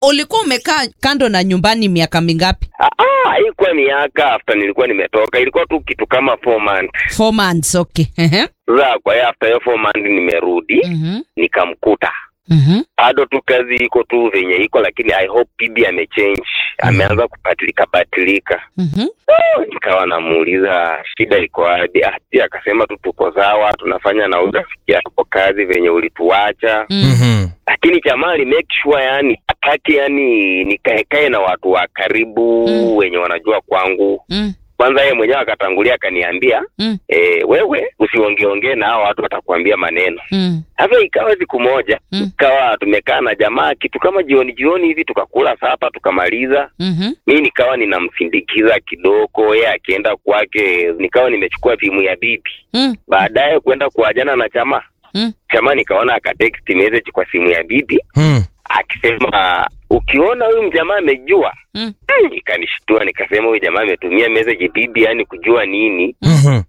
ulikuwa umekaa kando na nyumbani miaka mingapi Ah, ah, haikuwa miaka after nilikuwa nimetoka, ilikuwa tu kitu kama four months. four months okay Ehe. Sasa kwa hiyo after hiyo four months nimerudi Mhm. nikamkuta Mhm. bado tu kazi iko tu venye iko, lakini I hope bibi amechange, ameanza kupatilika patilika. Mhm. Oh, nikawa namuuliza shida iko wapi? Ah, pia akasema tu tuko sawa, tunafanya na urafiki yako kazi venye ulituacha, Mm. Mhm. lakini jamaa ali make sure yani ataki yani nikaekae na watu wa karibu Mm. wenye wanajua kwangu. Mm. Kwanza yeye mwenyewe akatangulia akaniambia Mm. e, wewe usiongeongee na hao watu watakuambia maneno. Mm. Sasa ikawa siku moja Mm. ikawa tumekaa na jamaa kitu kama jioni jioni hivi, tukakula sapa tukamaliza. Mhm. Mi nikawa ninamsindikiza kidogo, yeye akienda kwake, nikawa nimechukua simu ya bibi. Mm. Baadaye kwenda kuajana na chama Mm. chama, nikaona akatext message kwa simu ya bibi Mm. akisema ukiona huyu mjamaa amejua. Mm. Hmm, Ikanishtua, nikasema huyu jamaa ametumia message bibi, yani kujua nini? Mhm.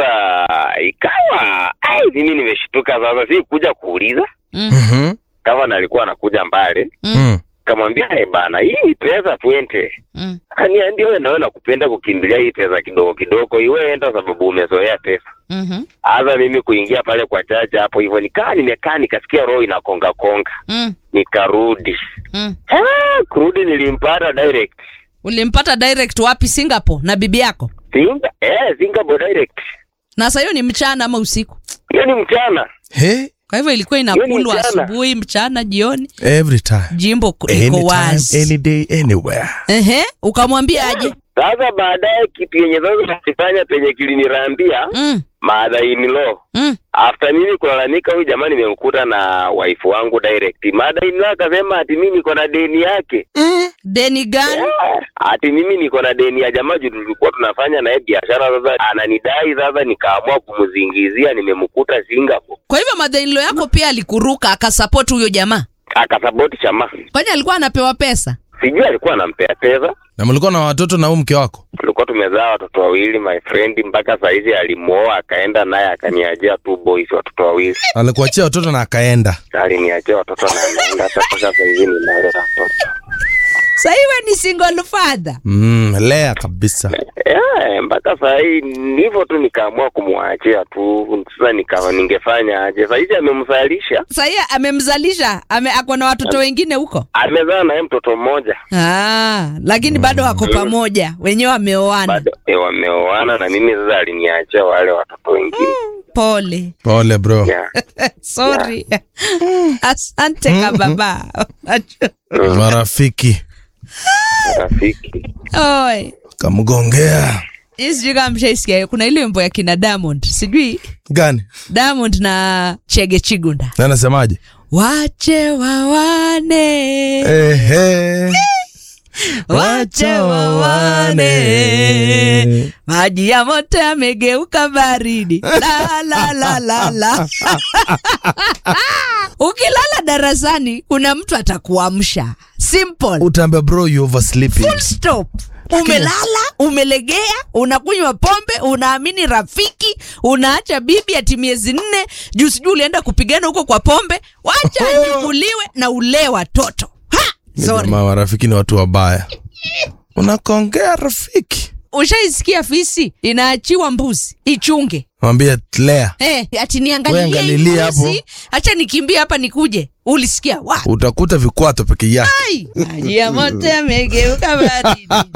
Sasa ikawa ai, mimi nimeshtuka sasa, si kuja kuuliza Mm. Mhm. kama alikuwa anakuja mbali, Mm. kamwambia eh bana, hii ni pesa twende. Mm. Akaniambia wewe nawe nakupenda kukimbilia hii pesa kidogo kidogo, iwe enda sababu umezoea pesa. Mhm. Hasa mimi kuingia pale kwa chacha hapo hivyo, nikaa nimekaa nikasikia roho inakonga konga, Mm. nikarudi. Mm. Ah, kurudi nilimpata direct ulimpata direct wapi singapore na bibi yako Singa, eh, Singapore direct. na sasa hiyo ni mchana ama usiku Hiyo ni mchana. Hey, kwa hivyo ilikuwa Hiyo inakulwa ni mchana. asubuhi mchana jioni every time. jimbo ku- iko Anytime, wazi any day, anywhere. Ehe, ukamwambia aje Sasa baadaye kitu yenye sasa nakifanya penye kilinirambia mm. mother in law Mm. after mimi kulalamika, huyu jamaa nimemkuta na wife wangu direct. Mother in law akasema ati mimi niko na deni yake, deni gani Ah, ati mimi niko na deni ya jamaa juu tulikuwa tunafanya naye biashara. Sasa ananidai, sasa nikaamua kumzingizia, nimemkuta Singapore, kwa hivyo madhainlo yako pia alikuruka akasapoti huyo jamaa akasapoti chama. kwani alikuwa anapewa pesa Sijui alikuwa anampea pesa Na mlikuwa na watoto na huyu mke wako? tulikuwa tumezaa watoto wawili my friend, mpaka saizi alimuoa akaenda naye akaniachia two boys, watoto wawili. Alikuachia watoto na akaenda. Aliniachia watoto na ameenda, hata mpaka saizi ninalea watoto. sahiwe ni single father Mm, lea kabisa. Yeah, mpaka saa hii ni hivyo tu, nikaamua kumwachia tu. Sasa nikawa ningefanya aje? Saizi amemzalisha, sahii amemzalisha ame, ako na watoto wengine huko amezaa naye mtoto mmoja, ah, lakini bado wako pamoja wenyewe wameoana bado eh, wameoana na mimi. Sasa aliniachia wale watoto wengine pole Pole bro. yeah. sorry asante kababa Marafiki Rafiki Oi. kamgongea Hii sijui kama mshaisikia kuna ile wimbo ya kina Diamond sijui gani? Diamond na Chege Chigunda Na anasemaje? wache wawane Ehe. wache wawane maji ya moto yamegeuka baridi la la la la la ukilala darasani kuna mtu atakuamsha simple Utaambia bro you oversleeping. full stop umelala umelegea unakunywa pombe unaamini rafiki unaacha bibi ati miezi nne juu sijui ulienda kupigana huko kwa pombe wacha ajibuliwe na ulee watoto Ha! Ni Sorry. Jamaa marafiki ni watu wabaya. Unakongea rafiki. ushaisikia fisi inaachiwa mbuzi ichunge Mwambie Lea hey, ati Wewe niangalie hii angalilia hapo. mbuzi acha nikimbie hapa nikuje ulisikia wa utakuta vikwato peke yake. Ai, maji ya moto yamegeuka baridi